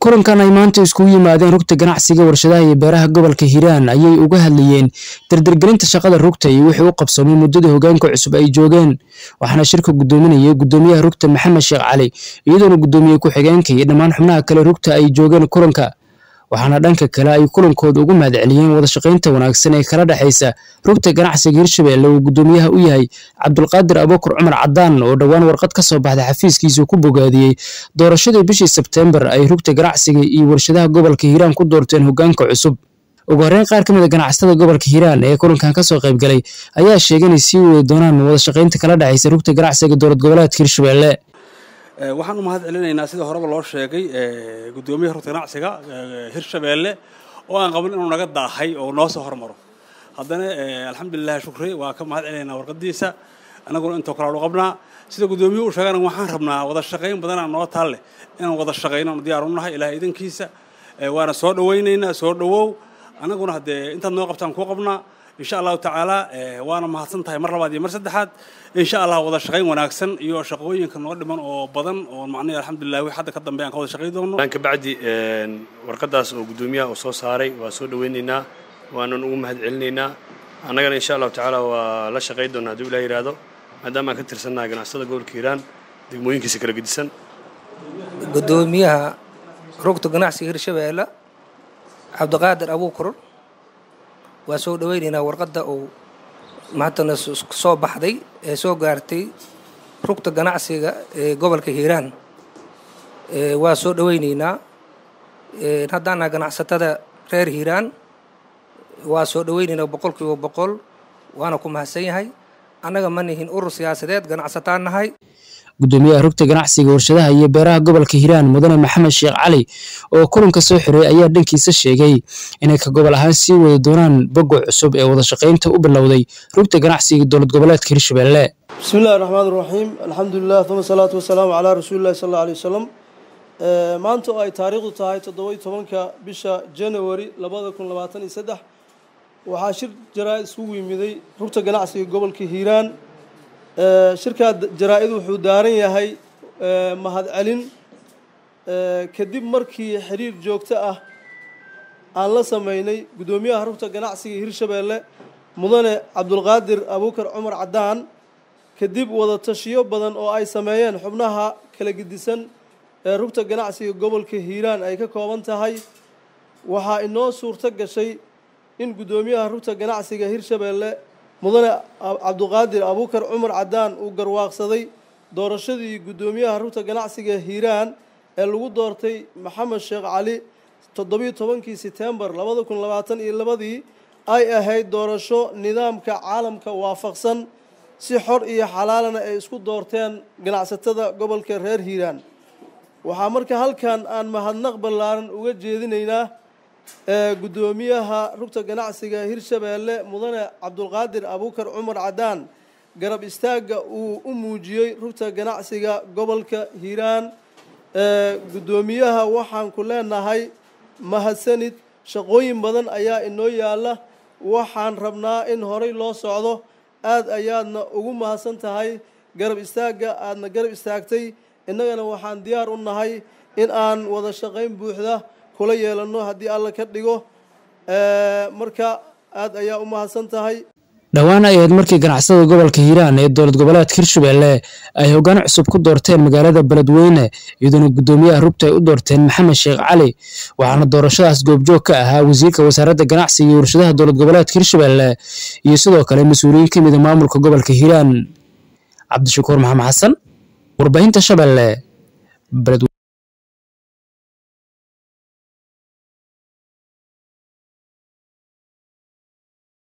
kulankan ay maanta iskugu yimaadeen rugta ganacsiga warshadaha iyo beeraha gobolka hiiraan ayay uga hadlayeen dardargelinta shaqada rugta iyo wixii u qabsoomay muddadii hogaanka cusub ay joogeen waxaana shirka gudoominayay gudoomiyaha rugta maxamed sheekh cali iyadoona gudoomiye ku-xigeenka iyo dhammaan xubnaha kale rugta ay joogeen kulanka waxaana dhanka kale ay kulankooda ugu mahadceliyeen wadashaqaynta wanaagsan ee kala dhexaysa rugta ganacsiga hirshabelle uu gudoomiyaha u yahay cabdulqaadir abuukar cumar cadaan oo dhowaan warqad ka soo baxday xafiiskiisa ku bogaadiyey doorashadii bishii sebteembar ay rugta ganacsiga iyo warshadaha gobolka hiiraan ku doorteen hogaanka cusub ugu horreyn qaar ka mid a ganacsatada gobolka hiiraan ee kulankan kasoo qayb galay ayaa sheegay inay sii wadi doonaan wadashaqaynta kala dhexaysa rugta ganacsiga dowlad goboleedka hirshabelle waxaan u mahad celinaynaa sida horeba loo sheegay gudoomiyaha rugta ganacsiga hirshabeelle oo aan qabin inuu naga daahay oo noo soo hormaro haddana alxamdulilah shukri waa ka mahad celinaynaa warqadiisa annaguna intoo kale aanu qabnaa sida gudoomiyuhu u sheegana waxaan rabnaa wada shaqayn badanaa noo taalleh inaan wada shaqayno aanu diyaar u nahay ilahay idankiisa waana soo dhawaynaynaa soo dhawow annaguna haddee intaad noo qabtaan kuu qabnaa insha allahu tacaala waana mahadsan tahay mar labaad iyo mar saddexaad insha allah wada shaqayn wanaagsan iyo shaqooyinka noo dhiman oo badan oo macnaha alxamdulilah wix hadda ka dambeeyaan ka wada shaqayn doono ka bacdi warqadaas oo gudoomiyaha uu soo saaray waa soo dhawaynaynaa waanan ugu mahad celinaynaa annagana insha allahu tacaala waa la shaqayn doonaa hadduu ilah yidhaahdo maadaama aan ka tirsannaha ganacsada gobolka hiiraan degmooyinkiisa kala gedisan gudoomiyaha rugta ganacsiga hirshabeelle cabdiqaadir abuukur waa soo dhawaynaynaa warqadda uu maantana soo baxday ee soo gaartay rugta ganacsiga ee gobolka hiiraan waa soo dhawaynaynaa haddaana ganacsatada reer hiiraan waa soo dhawaynaynaa boqol kiiba boqol waana ku mahadsan yahay annaga ma nihin urur siyaasadeed ganacsataan nahay gudoomiyaha rugta ganacsiga warshadaha iyo beeraha gobolka hiiraan mudane maxamed sheekh cali oo kulanka soo xiray ayaa dhankiisa sheegay inay ka gobol ahaan sii wadi doonaan bogo cusub ee wadashaqaynta u bilowday rugta ganacsiga dowlad goboleedka hirshabelle bismi illahi raxmaan raxiim alxamdulilah uma salaatu wasalaamu calaa rasuulillahi sal alla alay wasalam maanta oo ay taariikhdu tahay toddobai tobanka bisha january labada kun labaatan iyo saddex waxaa shir jaraa-id iskugu yimiday rugta ganacsiga gobolka hiiraan shirkaa jaraa-id wuxuu daaran yahay mahadcelin kadib markii xiriir joogto ah aan la sameynay guddoomiyaha rugta ganacsiga hirshabeelle mudane cabdulqaadir abuukar cumar cadaan kadib wada tashiyo badan oo ay sameeyeen xubnaha kala gedisan ee rugta ganacsiga gobolka hiiraan ay ka kooban tahay waxaa inoo suurto gashay in guddoomiyaha rugta ganacsiga hirshabeelle mudane cabduqaadir abuukar cumar cadaan uu garwaaqsaday doorashadii guddoomiyaha rugta ganacsiga hiiraan ee lagu doortay maxamed sheekh cali toddobiyo tobankii setembar labada kun labaatan iyo labadii ay ahayd doorasho nidaamka caalamka waafaqsan si xor iyo xalaalana ay isku doorteen ganacsatada gobolka reer hiiraan waxaa marka halkan aan mahadnaq ballaaran uga jeedinaynaa guddoomiyaha rugta ganacsiga hirshabeelle mudane cabdulqaadir abuukar cumar cadaan garab istaagga uu u muujiyey rugta ganacsiga gobolka hiiraan guddoomiyaha waxaan ku leenahay mahadsanid shaqooyin badan ayaa inoo yaalla waxaan rabnaa in horay loo socdo aad ayaadna ugu mahadsan tahay garab istaagga aadna garab istaagtay innagana waxaan diyaar u nahay in aan wada shaqayn buuxda kula yeelano haddii alla ka dhigo marka aad ayaa u mahadsan tahay dhowaan ay ahayd markii ganacsatada gobolka hiiraan ee dowlad goboleedka hirshabelle ay hoggaan cusub ku doorteen magaalada beledweyne iyadoona guddoomiyaha rugta ay u doorteen maxamed sheekh cali waxaana doorashadaas goobjoog ka ahaa wasiirka wasaaradda ganacsiga iyo warshadaha dowlad goboleedka hirshabelle iyo sidoo kale mas-uuliyiin ka mida maamulka gobolka hiiraan cabdishakuur maxamed xasan warbaahinta shabeelle